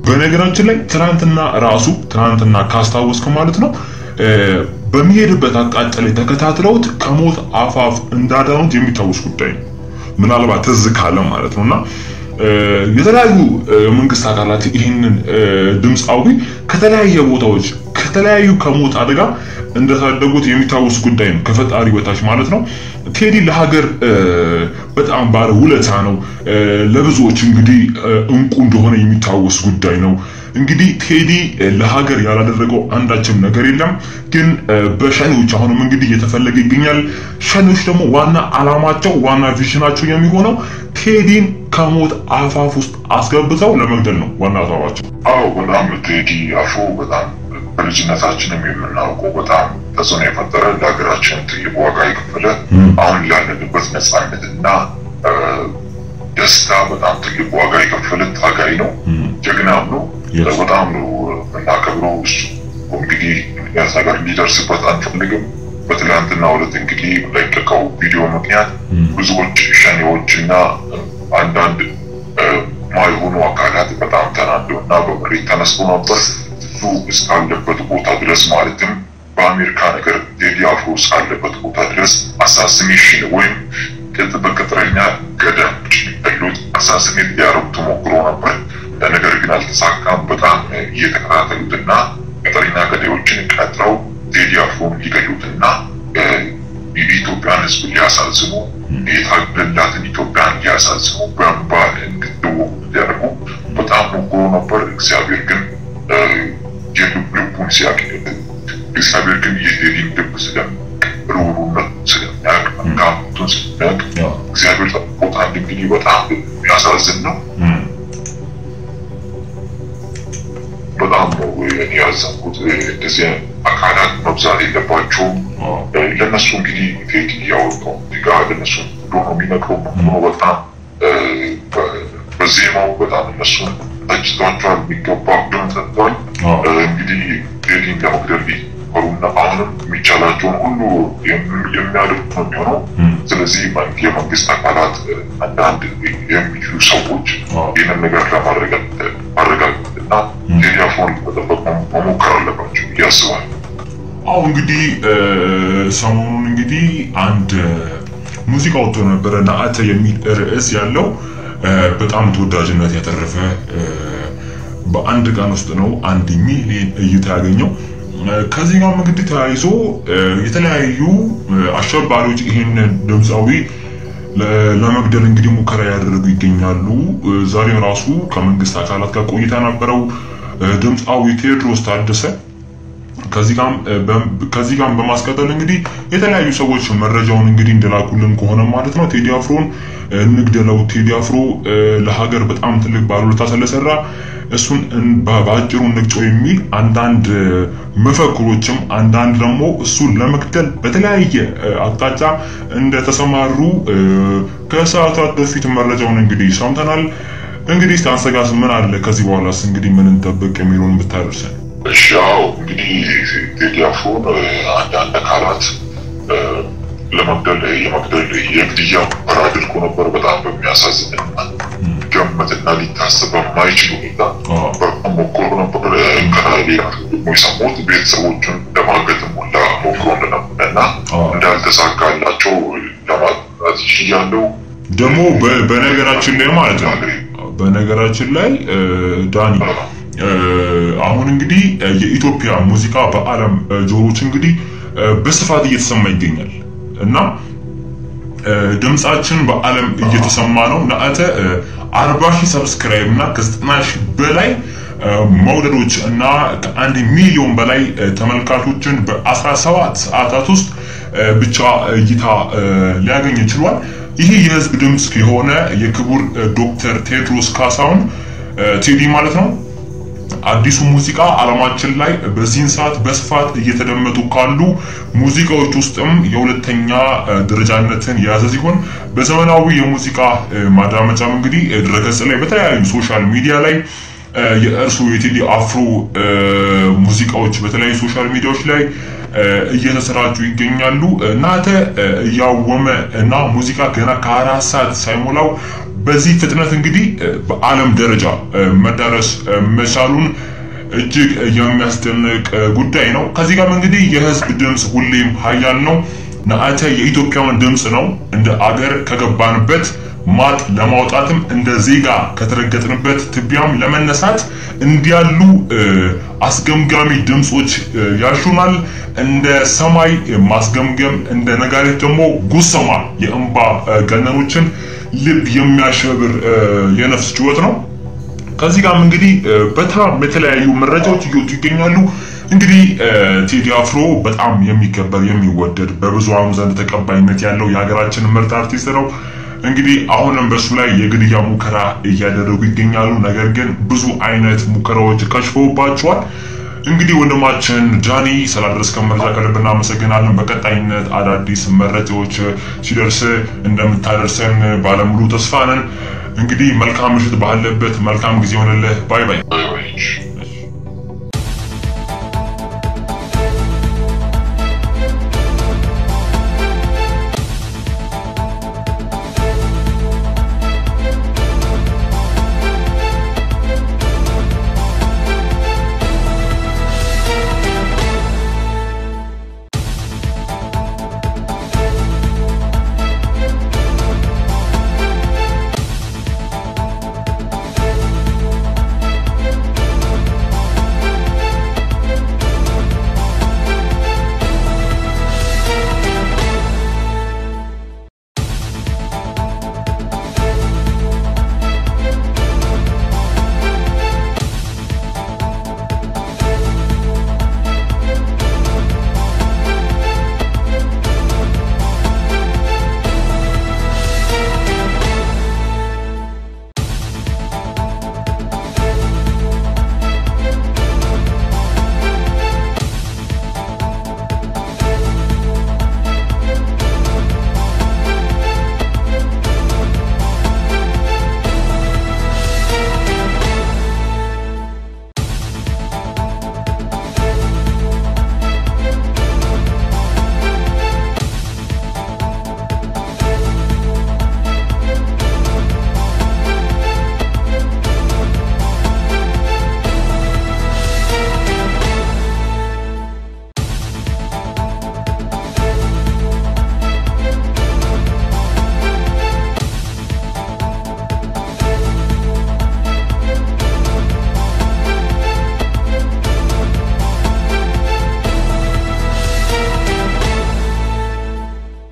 በነገራችን ላይ ትናንትና ራሱ ትናንትና ካስታወስክ ማለት ነው በሚሄድበት አቅጣጫ ላይ ተከታትለውት ከሞት አፋፍ እንዳዳኑት የሚታወስ ጉዳይ ነው። ምናልባት ትዝ ካለ ማለት ነውና የተለያዩ መንግስት አካላት ይህንን ድምፃዊ ከተለያየ ቦታዎች ከተለያዩ ከሞት አደጋ እንደታደጉት የሚታወስ ጉዳይ ነው። ከፈጣሪ በታች ማለት ነው። ቴዲ ለሀገር በጣም ባለ ውለታ ነው። ለብዙዎች እንግዲህ እንቁ እንደሆነ የሚታወስ ጉዳይ ነው። እንግዲህ ቴዲ ለሀገር ያላደረገው አንዳችም ነገር የለም። ግን በሸኔዎች አሁንም እንግዲህ እየተፈለገ ይገኛል። ሸኔዎች ደግሞ ዋና አላማቸው ዋና ቪዥናቸው የሚሆነው ቴዲን ከሞት አፋፍ ውስጥ አስገብተው ለመግደል ነው ዋና ሀሳባቸው። አዎ በጣም ቴዲ አፍሮ በጣም በልጅነታችንም የምናውቀው በጣም ተጽዕኖ የፈጠረ ለሀገራችን ትልቅ ዋጋ የከፈለ አሁን ላለንበት ነፃነትና ደስታ በጣም ትልቅ ዋጋ የከፈለ ታጋይ ነው። ጀግናም ነው። በጣም ነው የምናከብረው። እሱ እንግዲህ ምክንያት ነገር እንዲደርስበት አንፈልግም። በትላንትና ሁለት እንግዲህ ለቀቀው ቪዲዮ ምክንያት ብዙዎች ሸኔዎች እና አንዳንድ ማይሆኑ አካላት በጣም ተናደው እና በመሬት ተነስቶ ነበር። እሱ እስካለበት ቦታ ድረስ ማለትም በአሜሪካ ነገር ቴዲ አፍሮ እስካለበት ቦታ ድረስ አሳሲኔሽን ወይም በቅጥረኛ ገዳዮች የሚገሉት አሳሲኔት ሊያረጉ ተሞክሮ ነበር። ነገር ግን አልተሳካም። በጣም እየተከታተሉትና ቅጥረኛ ገዳዮችን ቀጥረው ቴዲ አፍሮን ሊገሉትና የኢትዮጵያን ሕዝብ ሊያሳዝኑ የታገላትን ኢትዮጵያን ሊያሳዝኑ በእንባ እንድትወቁ ሊያደርጉ በጣም ሞክሮ ነበር። እግዚአብሔር ግን የልብ ልቡን ሲያቅ እግዚአብሔር ግን የቴዲን ልብ ስለሚያውቅ ርኅሩህነቱን ስለሚያውቅ መልካምነቱን ስለሚያውቅ እግዚአብሔር ጠብቆታል። እንግዲህ በጣም የሚያሳዝን ነው። በጣም ነው እኔ ያዘንኩት። እንደዚህ አካላት መብዛት የለባቸውም። ለነሱ እንግዲህ ቴዲ ያወጣው ጋ ለነሱ ብሎ ነው የሚነግረው ነው በጣም በዜማው በጣም እነሱን ተችቷቸዋል። የሚገባ ብድም ሰጥተዋል። እንግዲህ ቴዲን ለመግደል ሊፈሩና አሁንም የሚቻላቸውን ሁሉ የሚያደርጉ ነው የሚሆነው። ስለዚህ የመንግስት አካላት አንዳንድ የሚችሉ ሰዎች ይህንን ነገር ለማረጋገጥና ቴዲ አፍሮን ለመጠበቅ መሞከር አለባቸው ብዬ አስባለሁ። አሁ እንግዲህ ሰሞኑን እንግዲህ አንድ ሙዚቃ ወጥቶ ነበረ ነአተ የሚል ርዕስ ያለው በጣም ተወዳጅነት ያተረፈ በአንድ ቀን ውስጥ ነው አንድ ሚሊዮን እይታ ያገኘው። ከዚህ ጋር እንግዲህ ተያይዞ የተለያዩ አሸባሪዎች ይህንን ድምፃዊ ለመግደል እንግዲህ ሙከራ ያደረጉ ይገኛሉ። ዛሬም ራሱ ከመንግስት አካላት ጋር ቆይታ ነበረው ድምፃዊ ቴዎድሮስ ታደሰ ከዚህ ጋር በማስቀጠል እንግዲህ የተለያዩ ሰዎች መረጃውን እንግዲህ እንደላኩልን ከሆነ ማለት ነው ቴዲ አፍሮን እንግደለው፣ ቴዲ አፍሮ ለሀገር በጣም ትልቅ ባለውለታ ስለሰራ እሱን በአጭሩ እንግጨው የሚል አንዳንድ መፈክሮችም አንዳንድ ደግሞ እሱን ለመግደል በተለያየ አቅጣጫ እንደተሰማሩ ከሰዓታት በፊት መረጃውን እንግዲህ ሰምተናል። እንግዲህ አንሰጋስ ምን አለ ከዚህ በኋላስ እንግዲህ ምን እንጠብቅ የሚለውን ብታደርሰን። እሺ ያው እንግዲህ ቴዲ አፍሮን አንዳንድ አካላት ለመግደል የመግደል የግድያ ሙከራ አድርጎ ነበር። በጣም በሚያሳዝንና ገመትና ሊታሰብ በማይችል ሁኔታ በጣም ሞክሮ ነበር። ከሌላ ደግሞ የሰሙት ቤተሰቦቹን ለማገት ሙላ ሞክሮ እንደነበረ እና እንዳልተሳካላቸው ለማለት ችያለው። ደግሞ በነገራችን ላይ ማለት ነው በነገራችን ላይ ዳኒ አሁን እንግዲህ የኢትዮጵያ ሙዚቃ በዓለም ጆሮች እንግዲህ በስፋት እየተሰማ ይገኛል እና ድምጻችን በዓለም እየተሰማ ነው። ነአተ 40 ሺህ ሰብስክራይብ እና ከ90 ሺህ በላይ መውደዶች እና ከአንድ ሚሊዮን በላይ ተመልካቾችን በ17 ሰዓታት ውስጥ ብቻ እይታ ሊያገኝ ችሏል። ይህ የህዝብ ድምፅ የሆነ የክቡር ዶክተር ቴዎድሮስ ካሳሁን ቴዲ ማለት ነው አዲሱ ሙዚቃ ዓለማችን ላይ በዚህን ሰዓት በስፋት እየተደመጡ ካሉ ሙዚቃዎች ውስጥም የሁለተኛ ደረጃነትን የያዘ ሲሆን በዘመናዊ የሙዚቃ ማዳመጫም እንግዲህ ድረገጽ ላይ በተለያዩ ሶሻል ሚዲያ ላይ የእርሱ የቴዲ አፍሮ ሙዚቃዎች በተለያዩ ሶሻል ሚዲያዎች ላይ እየተሰራጩ ይገኛሉ። ናተ እያወመ እና ሙዚቃ ገና ከአራት ሰዓት ሳይሞላው በዚህ ፍጥነት እንግዲህ በዓለም ደረጃ መዳረስ መቻሉን እጅግ የሚያስደንቅ ጉዳይ ነው። ከዚህ ጋር እንግዲህ የህዝብ ድምፅ ሁሌም ሀያል ነው። ናተ የኢትዮጵያውን ድምፅ ነው። እንደ አገር ከገባንበት ማጥ ለማውጣትም እንደ ዜጋ ከተረገጥንበት ትቢያም ለመነሳት እንዲያሉ አስገምጋሚ ድምፆች ያሹናል። እንደ ሰማይ ማስገምገም፣ እንደ ነጋሪት ደግሞ ጉሰማ የእንባ ገነኖችን ልብ የሚያሸብር የነፍስ ጩኸት ነው። ከዚህ ጋርም እንግዲህ በጣም የተለያዩ መረጃዎች እየወጡ ይገኛሉ። እንግዲህ ቴዲ አፍሮ በጣም የሚከበር የሚወደድ በብዙሃኑ ዘንድ ተቀባይነት ያለው የሀገራችን ምርጥ አርቲስት ነው። እንግዲህ አሁንም በሱ ላይ የግድያ ሙከራ እያደረጉ ይገኛሉ። ነገር ግን ብዙ አይነት ሙከራዎች ከሽፈውባቸዋል። እንግዲህ ወንድማችን ጃኒ ስላደረስከን መረጃ ከልብ እናመሰግናለን። በቀጣይነት አዳዲስ መረጃዎች ሲደርስ እንደምታደርሰን ባለሙሉ ተስፋ ነን። እንግዲህ መልካም ምሽት ባለበት መልካም ጊዜ ሆነልህ። ባይ ባይ።